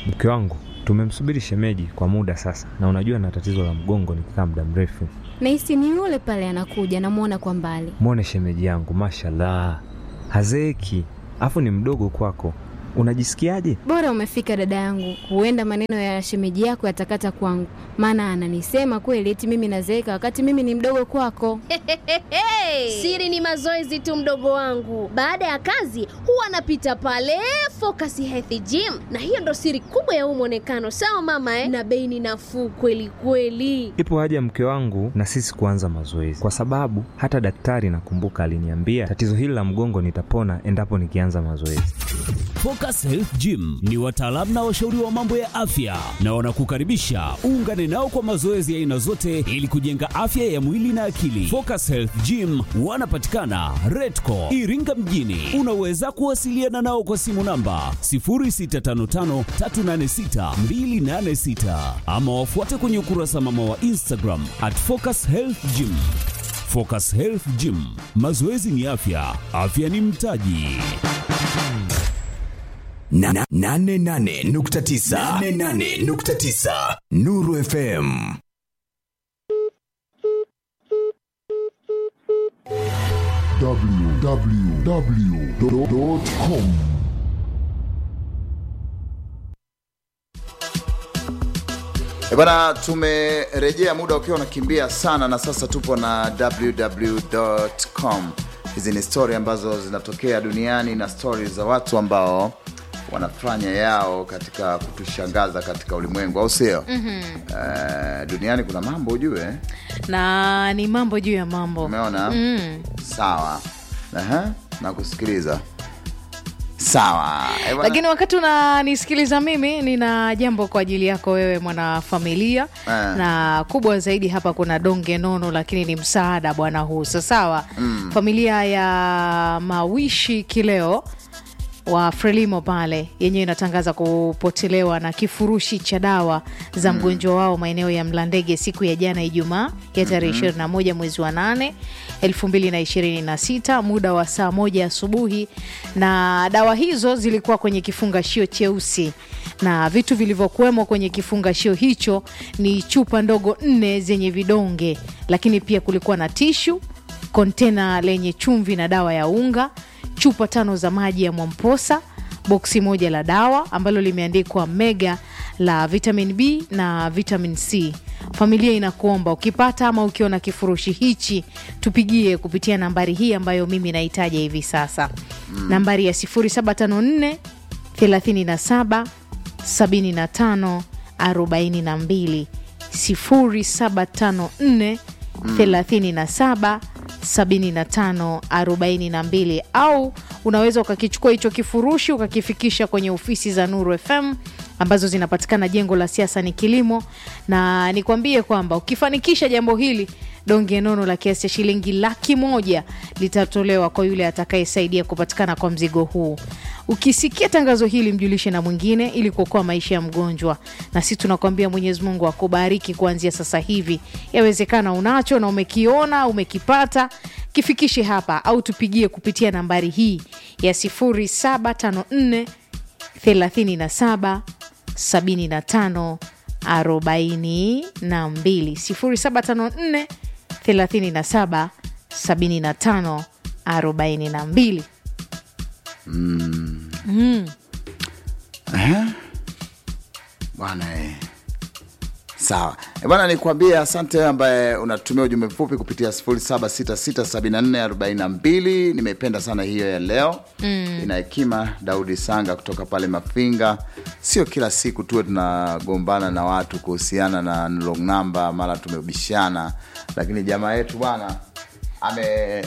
Mke wangu tumemsubiri shemeji kwa muda sasa, na unajua na tatizo la mgongo nikikaa muda mrefu. Nahisi ni yule pale anakuja, namwona kwa mbali. Mwone shemeji yangu, mashallah, hazeeki, afu ni mdogo kwako. Unajisikiaje? Bora umefika dada yangu, huenda maneno ya shemeji yako yatakata kwangu, maana ananisema kweli eti mimi nazeeka wakati mimi ni mdogo kwako. Siri ni mazoezi tu, mdogo wangu. Baada ya kazi huwa anapita pale Focus Health Gym, na hiyo ndo siri kubwa ya huu mwonekano. Sawa mama eh? Na bei ni nafuu kweli kweli. Ipo haja mke wangu na sisi kuanza mazoezi, kwa sababu hata daktari nakumbuka aliniambia tatizo hili la mgongo nitapona endapo nikianza mazoezi. Focus Health Gym ni wataalamu na washauri wa mambo ya afya na wanakukaribisha uungane nao kwa mazoezi ya aina zote ili kujenga afya ya mwili na akili. Focus Health Gym wanapatikana Redco Iringa mjini. Unaweza kuwasiliana nao kwa simu namba 0655386286 ama wafuate kwenye ukurasa mama wa Instagram at Focus Health Gym. Focus Health Gym, mazoezi ni afya, afya ni mtaji. Na- na- nane nane nukta tisa. Nane nane nukta tisa. Nuru FM. www.com E bwana, tumerejea muda ukiwa unakimbia sana, na sasa tupo na www.com. Hizi ni stori ambazo zinatokea duniani na stori za watu ambao wanafanya yao katika kutushangaza katika ulimwengu, au sio? mm-hmm. Uh, duniani kuna mambo ujue, na ni mambo juu ya mambo umeona mm. sawa. Aha, na kusikiliza sawa. E bwana, lakini wakati unanisikiliza mimi nina jambo kwa ajili yako wewe mwanafamilia Eh. na kubwa zaidi hapa kuna donge nono lakini ni msaada bwana huu sasawa mm. familia ya mawishi kileo wa frelimo pale yenyewe inatangaza kupotelewa na kifurushi cha dawa za mgonjwa wao maeneo ya mlandege siku ya jana ijumaa ya tarehe ishirini na moja mwezi wa nane elfu mbili na ishirini na sita muda wa saa moja asubuhi na dawa hizo zilikuwa kwenye kifungashio cheusi na vitu vilivyokuwemo kwenye kifungashio hicho ni chupa ndogo nne zenye vidonge lakini pia kulikuwa na tishu kontena lenye chumvi na dawa ya unga chupa tano za maji ya mwamposa boksi moja la dawa ambalo limeandikwa mega la vitamin b na vitamin c familia inakuomba ukipata ama ukiona kifurushi hichi tupigie kupitia nambari hii ambayo mimi nahitaja hivi sasa mm. nambari ya 0754 37 75 42 0754 37 75 42 au unaweza ukakichukua hicho kifurushi ukakifikisha kwenye ofisi za Nuru FM ambazo zinapatikana jengo la siasa ni kilimo, na nikwambie kwamba ukifanikisha jambo hili donge nono la kiasi cha shilingi laki moja litatolewa kwa yule atakayesaidia kupatikana kwa mzigo huu. Ukisikia tangazo hili, mjulishe na mwingine ili kuokoa maisha ya mgonjwa, na sisi tunakwambia Mwenyezi Mungu akubariki kuanzia sasa hivi. Yawezekana unacho na umekiona umekipata, kifikishe hapa au tupigie kupitia nambari hii ya 0754 37 75 42 0754 37 75 42 bwana eh. sawa Eh, bwana nikwambie asante wewe ambaye unatumia ujumbe mfupi kupitia 07667442 nimeipenda sana hiyo ya leo mm. ina hekima daudi sanga kutoka pale mafinga sio kila siku tuwe tunagombana na watu kuhusiana na long number mara tumebishana lakini jamaa yetu bwana ame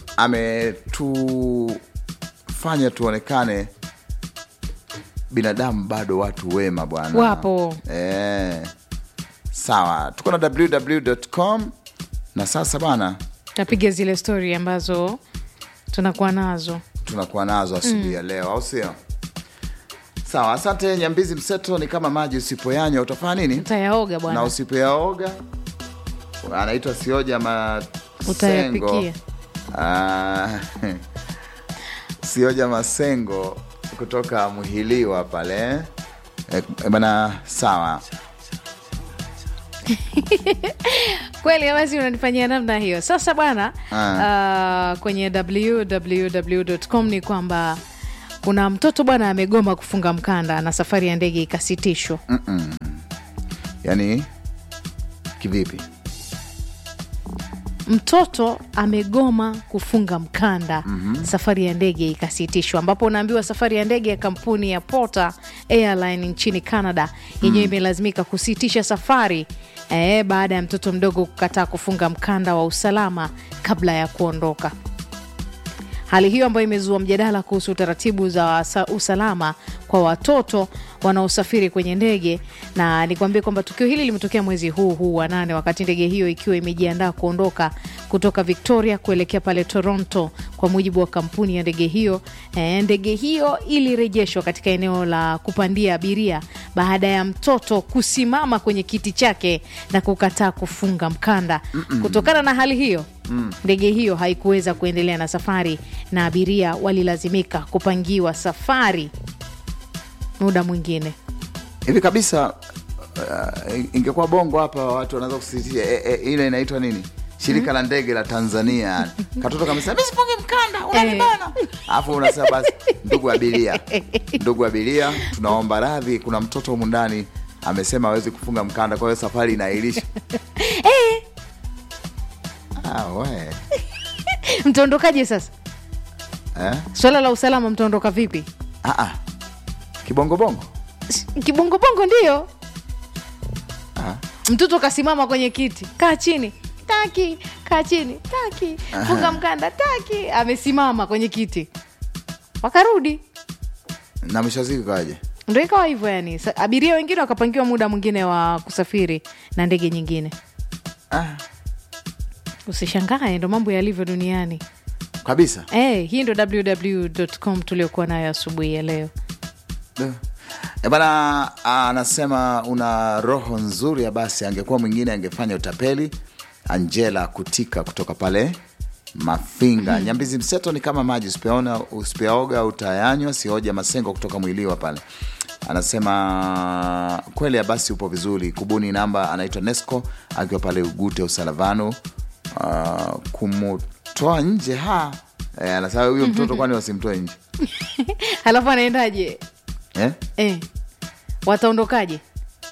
ametufanya tuonekane binadamu bado watu wema bwana Wapo. eh, sawa tuko na www.com na sasa bwana tapiga zile stori ambazo tunakuwa nazo tunakuwa nazo asubuhi ya leo au sio sawa asante nyambizi mseto ni kama maji usipoyanywa utafanya nini utayaoga na bwana usipoyaoga anaitwa sioja masengo utayapikia Ah, sioja masengo kutoka mhiliwa pale Eh, eh, bana sawa kweli basi unanifanyia namna hiyo sasa bwana Ah. uh, kwenye www.com ni kwamba kuna mtoto bwana amegoma kufunga mkanda na safari ya ndege ikasitishwa yaani kivipi mtoto amegoma kufunga mkanda mm-hmm. safari ya ndege ikasitishwa ambapo unaambiwa safari ya ndege ya kampuni ya Porter Airline nchini Canada yenyewe imelazimika kusitisha safari eh, baada ya mtoto mdogo kukataa kufunga mkanda wa usalama kabla ya kuondoka hali hiyo ambayo imezua mjadala kuhusu taratibu za wasa- usalama kwa watoto wanaosafiri kwenye ndege na nikwambie kwamba tukio hili limetokea mwezi huu huu wa nane wakati ndege hiyo ikiwa imejiandaa kuondoka kutoka victoria kuelekea pale toronto kwa mujibu wa kampuni ya ndege hiyo e, ndege hiyo ilirejeshwa katika eneo la kupandia abiria baada ya mtoto kusimama kwenye kiti chake na kukataa kufunga mkanda kutokana na hali hiyo ndege hiyo haikuweza kuendelea na safari na abiria walilazimika kupangiwa safari muda mwingine hivi kabisa uh, ingekuwa bongo hapa watu wanaweza kusisitia e, e, ile inaitwa nini shirika la ndege la tanzania katoto kamesema mi sifungi mkanda unanibana alafu unasema basi ndugu abiria ndugu abiria tunaomba radhi kuna mtoto humu ndani amesema awezi kufunga mkanda kwa hiyo safari inaairisha ah, we. mtaondokaje sasa eh? swala la usalama mtaondoka vipi ah, ah. kibongobongo S- kibongobongo ndio Ah. mtoto kasimama kwenye kiti kaa chini taki kaa chini taki funga mkanda taki amesimama kwenye kiti wakarudi na mwisho wa siku kaje ndo ikawa hivyo yani Sa- abiria wengine wakapangiwa muda mwingine wa kusafiri na ndege nyingine ah, usishangae ndo mambo yalivyo duniani kabisa hey, hii ndo www.com tuliokuwa nayo asubuhi ya leo E bana, anasema una roho nzuri ya basi, angekuwa mwingine angefanya utapeli. Angela Kutika kutoka pale Mafinga. Nyambizi mseto ni kama maji, usipoona usipoyaoga utayanywa. Sioja Masengo kutoka Mwiliwa pale anasema kweli ya basi upo vizuri. Kubuni namba, anaitwa Nesco akiwa pale Ugute Usalavano. Uh, kumtoa nje ha e, anasema huyo mtoto kwani wasimtoe nje halafu anaendaje eh? eh, wataondokaje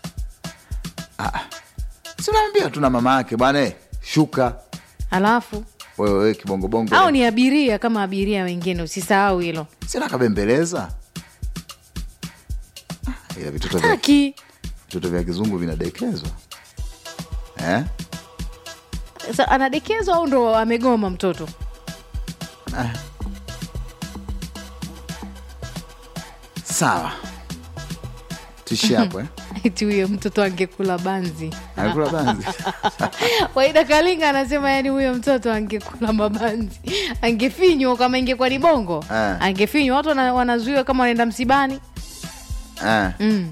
si unaambia tuna mama yake bwana eh, shuka halafu wewe wewe kibongobongo au ni abiria kama abiria wengine usisahau hilo sina kabembeleza Ah, ila vitoto vya, taki vitoto vya kizungu vinadekezwa eh? Sa- anadekezwa au ndo amegoma mtoto sawa tuishie hapo eh? iti huyo mtoto angekula banzi Anakula banzi waida kalinga anasema yani huyo mtoto angekula mabanzi angefinywa kama ingekuwa ni bongo Ah. angefinywa watu wana- wanazuiwa kama wanaenda msibani eh. mm.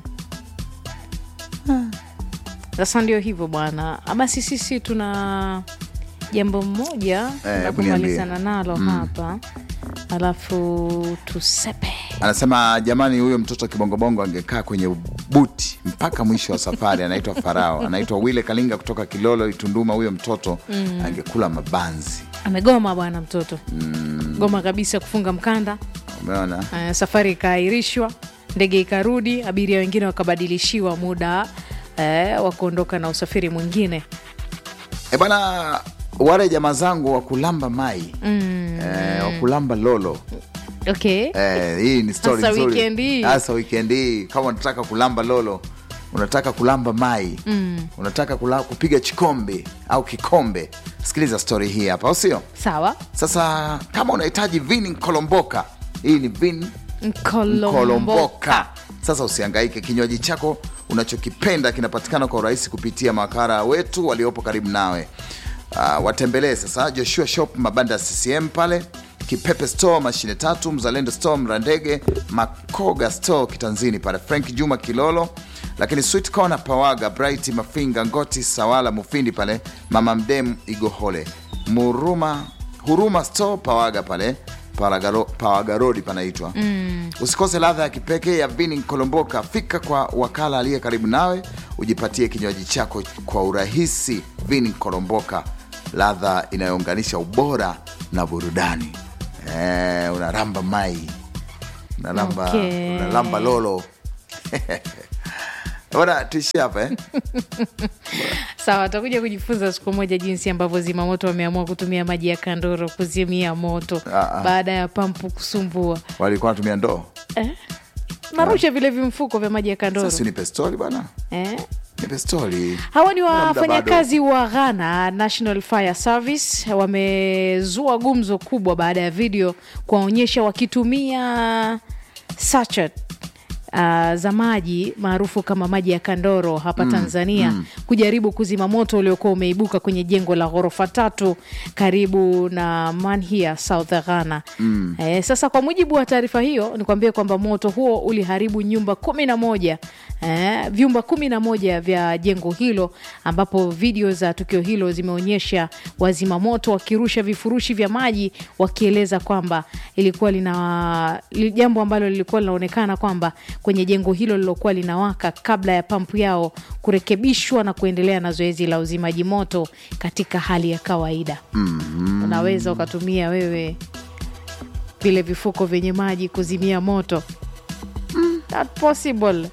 sasa ndio hivyo bwana basi sisi tuna jambo moja la hebu niambie. kumalizana nalo hapa alafu tusepe anasema jamani huyo mtoto kibongobongo angekaa kwenye buti mpaka mwisho wa safari anaitwa farao anaitwa wile kalinga kutoka kilolo itunduma huyo mtoto angekula mabanzi amegoma bwana mtoto mm. goma kabisa kufunga mkanda umeona uh, safari ikaahirishwa ndege ikarudi abiria wengine wakabadilishiwa muda eh, wa kuondoka na usafiri mwingine E bana, wale jamaa zangu wa kulamba mai mm. e, wa kulamba lolo okay e, hii ni story Hasa nzuri. weekend hii. Hasa weekend hii kama unataka kulamba lolo unataka kulamba mai mm. unataka kula, kupiga chikombe au kikombe sikiliza story hii hapa au sio sawa sasa kama unahitaji vini nkolomboka hii ni vin Nkolomboka. kolomboka sasa usiangaike kinywaji chako unachokipenda kinapatikana kwa urahisi kupitia makara wetu waliopo karibu nawe uh, watembelee sasa joshua shop mabanda ya ccm pale kipepe store mashine tatu mzalendo store mrandege makoga store kitanzini pale frank juma kilolo lakini sweet corner pawaga bright mafinga ngoti sawala mufindi pale mama mdem igohole muruma huruma store pawaga pale Paragaro- pawagarodi panaitwa mm. usikose ladha ya kipekee ya vini kolomboka fika kwa wakala aliye karibu nawe ujipatie kinywaji chako kwa urahisi vini kolomboka ladha inayounganisha ubora na burudani eh, unaramba mai unaramba, Okay. unaramba lolo bana tuishie hapa eh? Sawa, tutakuja kujifunza siku moja jinsi ambavyo zimamoto wameamua kutumia maji ya kandoro kuzimia moto Ah, ah. baada ya pampu kusumbua. walikuwa wanatumia ndoo Narusha vile vimfuko vya maji ya kandoro sasa nipe stori bana eh? nipe stori Hawa ni Muda wafanyakazi wa Ghana National Fire Service wamezua gumzo kubwa baada ya video kuwaonyesha wakitumia sachet Uh, za maji maarufu kama maji ya kandoro hapa Tanzania kujaribu kuzima moto uliokuwa umeibuka kwenye jengo la ghorofa tatu karibu na Manhia, South Ghana. Eh, sasa kwa mujibu wa taarifa hiyo ni kuambia kwamba moto huo uliharibu nyumba kumi na moja eh, vyumba kumi na moja vya jengo hilo ambapo video za tukio hilo zimeonyesha wazima moto wakirusha vifurushi vya maji wakieleza kwamba ilikuwa lina li- jambo ambalo lilikuwa linaonekana kwamba kwenye jengo hilo lilokuwa linawaka kabla ya pampu yao kurekebishwa na kuendelea na zoezi la uzimaji moto katika hali ya kawaida. mm-hmm. Unaweza ukatumia wewe vile vifuko vyenye maji kuzimia moto mm. Not possible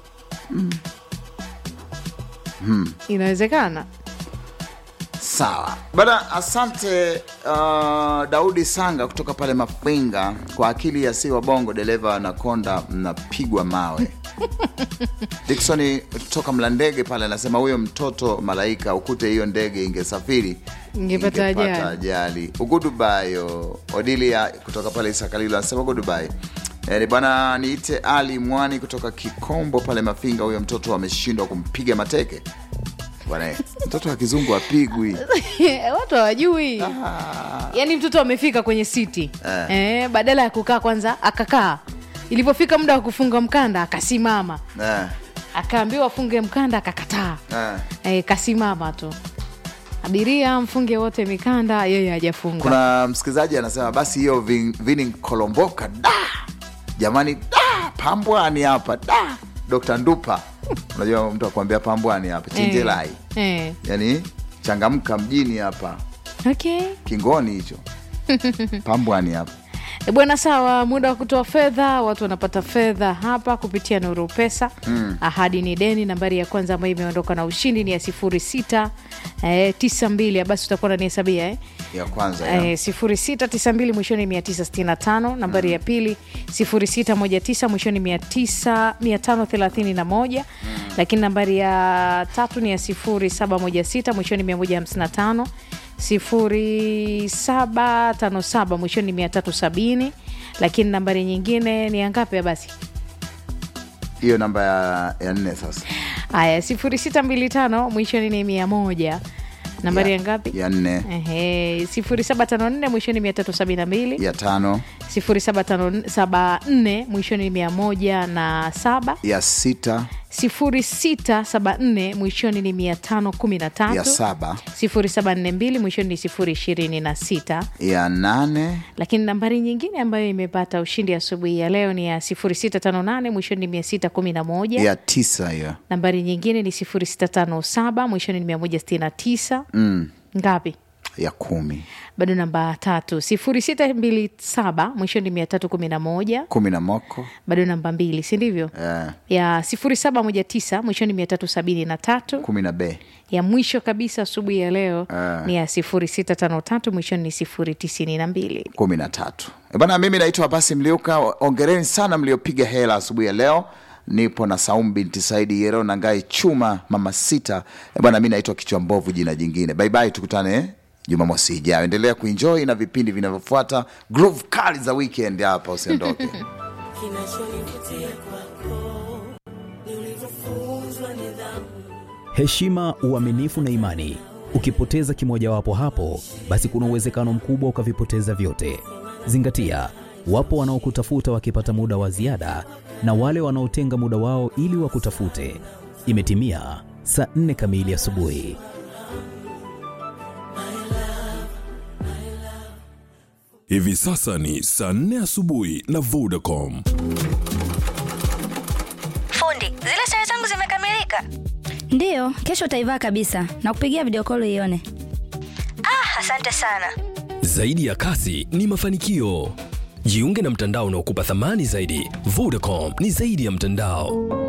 inawezekana sawa bana asante uh, daudi sanga kutoka pale mafinga kwa akili ya si wa bongo dereva anakonda mnapigwa mawe diksoni kutoka mlandege pale anasema huyo mtoto malaika ukute hiyo ndege ingesafiri Ingepata ajali. ajali ugudubayo odilia kutoka pale isakalilo anasema gudubai Eh, bwana niite ali mwani kutoka kikombo pale mafinga huyo mtoto ameshindwa kumpiga mateke bwana eh, mtoto wa kizungu apigwi watu hawajui yaani mtoto amefika kwenye siti Eh. eh, badala ya kukaa kwanza akakaa ilivyofika muda wa kufunga mkanda akasimama eh, akaambiwa afunge mkanda akakataa eh. eh, kasimama tu abiria mfunge wote mikanda yeye hajafunga kuna msikilizaji anasema basi hiyo vin- vini kolomboka da jamani da pambwani hapa da dr ndupa unajua mtu akuambia pambwani hapa chenjelai eh. yani changamka mjini hapa okay. kingoni hicho pambwani hapa E bwana, sawa. Muda wa kutoa fedha, watu wanapata fedha hapa kupitia Nuru Pesa. Mm. Ahadi ni deni. Nambari ya kwanza ambayo imeondoka na ushindi ni ya sifuri sita eh, tisa mbili. Basi utakuwa nanihesabia eh? ya kwanza ya. Eh, sifuri sita tisa mbili mwishoni mia tisa sitini na tano. Nambari ya pili sifuri sita moja tisa mwishoni mia tisa mia tano thelathini na moja. Lakini nambari ya tatu ni ya sifuri saba moja sita mwishoni mia moja hamsini na tano sifuri saba tano saba mwishoni mia tatu sabini. Lakini nambari nyingine ni ya ngapi ya basi? hiyo namba ya, ya nne sasa Haya, sifuri sita mbili tano mwishoni ni mia moja. Nambari ya, ngapi? ya nne Ehe, sifuri saba tano nne mwishoni mia tatu sabini na mbili. ya tano 0754 mwishoni mia moja na saba ya sita 0674 mwishoni ni mia tano kumi na ya tatu saba 0742 mwishoni ni sifuri ishirini na sita ya nane lakini nambari nyingine ambayo imepata ushindi asubuhi ya leo ni ya 0658 mwishoni ni mia sita kumi na moja ya tisa hiyo nambari nyingine ni 0657 mwishoni ni mia moja sitini na tisa mm, ngapi ya kumi bado namba tatu 0627 mwishoni ni mia tatu kumi na moja kumi na moko bado namba mbili si ndivyo eh, ya sifuri saba moja tisa mwishoni mia tatu sabini na tatu kumi na be ya mwisho kabisa asubuhi ya leo Ah. ni ya sifuri sita tano tatu mwishoni ni sifuri tisini na mbili kumi na tatu Eh, bana mimi naitwa basi mliuka ongereni sana mliopiga hela asubuhi ya leo nipo na saumu binti saidi yero na ngai chuma mama sita Eh, bwana mi naitwa kichwa mbovu jina jingine baibai tukutane eh, jumamosi ijayo endelea kuenjoy na vipindi vinavyofuata groove kali za weekend hapa usiondoke heshima, uaminifu na imani. Ukipoteza kimojawapo hapo, basi kuna uwezekano mkubwa ukavipoteza vyote. Zingatia, wapo wanaokutafuta wakipata muda wa ziada na wale wanaotenga muda wao ili wakutafute. Imetimia saa nne kamili asubuhi. Hivi sasa ni saa 4 asubuhi na Vodacom. Fundi, zile sare zangu zimekamilika. Ndiyo, kesho utaivaa kabisa na kupigia video call ione. Ah, asante sana. Zaidi ya kasi ni mafanikio. Jiunge na mtandao unaokupa thamani zaidi. Vodacom ni zaidi ya mtandao.